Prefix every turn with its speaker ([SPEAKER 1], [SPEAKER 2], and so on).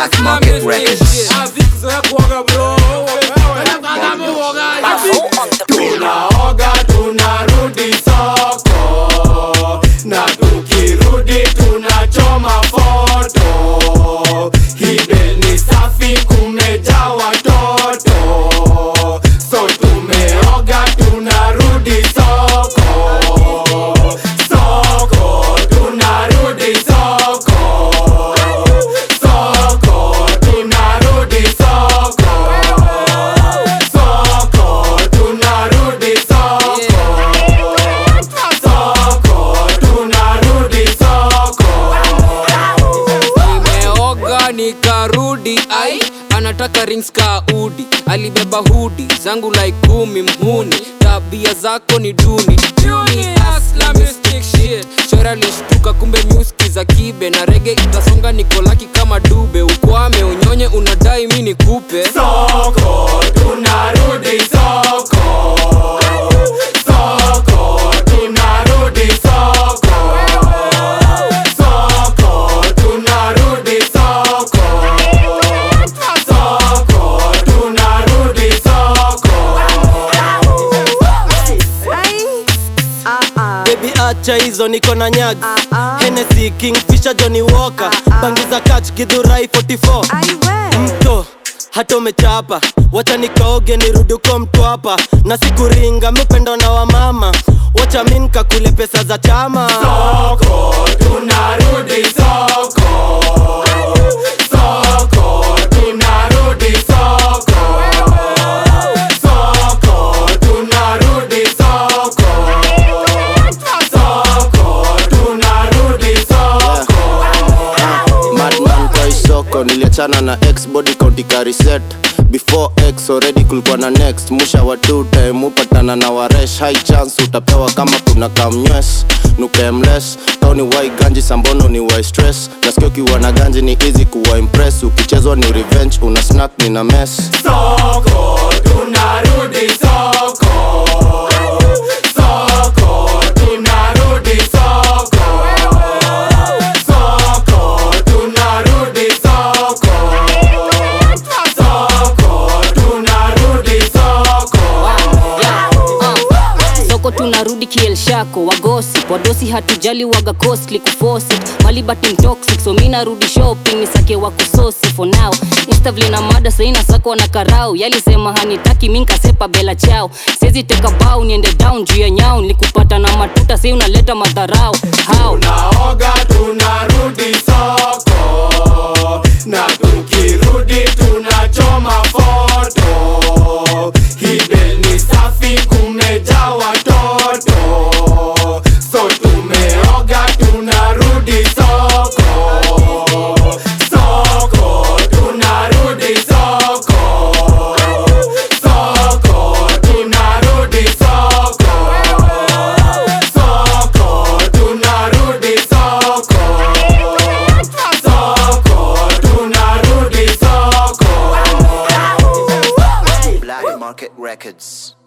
[SPEAKER 1] Black Market Records.
[SPEAKER 2] tunaoga tunarudi soko na tukirudi tunachoma foto hibe ni safi kumejaa watoto so tumeoga tunarudi soko soko tunarudi soko soko tunarudi soko soko tunarudi soko soko tunarudi soko
[SPEAKER 3] nimeoga nikarudi ai anataka rings ka udi alibeba hudi zangu like kumi mhuni tabia zako ni duni Duni, hustler, mystic shit. chora lishtuka kumbe muski za kibe na rege itasonga nikolaki kama dube ukwame unyonye unadai mi nikupe
[SPEAKER 2] soko tunarudi soko soko tunarudi soko soko tunarudi soko soko tunarudi soko
[SPEAKER 4] Baby acha hizo niko na nyag Hennessy Kingfisher Johnny Walker Bangiza catch Githurai 44 Mto hata umechapa wacha nikaoge nirudi uko mtwapa na sikuringa mipendo na wamama wacha mi nkakule pesa za chama
[SPEAKER 2] soko tunarudi soko soko tunarudi soko soko tunarudi soko soko tunarudi soko
[SPEAKER 5] madman kwa isoko niliachana na x body county kariset before x already kulikuwa na next musha wa two time upatana na waresh high chance utapewa kama kuna kamnywes nukemles tao ni wai ganji sambono ni wai stress nasikia ukiwa na ganji ni easy kuwa impress ukichezwa ni revenge una snack ni na mess
[SPEAKER 2] soko tunarudi soko soko tunarudi soko soko tunarudi soko soko tunarudi soko
[SPEAKER 6] soko tunarudi kielshako wagosi wadosi hatujali waga costly kufosi malibati mtoxic so mi narudi shopping nisake wa kusosi for now instavli na mada saina sako na karau yalisema hanitaki mi nkasepa bela chao sezi teka bau niende down juu ya nyau nikupata na matuta sei unaleta madharau how
[SPEAKER 2] tunaoga tunarudi soko na tukirudi tunachoma foto hibe ni safi kumejaa watoto so tumeoga tunarudi soko soko tunarudi soko soko tunarudi soko soko tunarudi soko soko tunarudi soko
[SPEAKER 1] Black Market Records.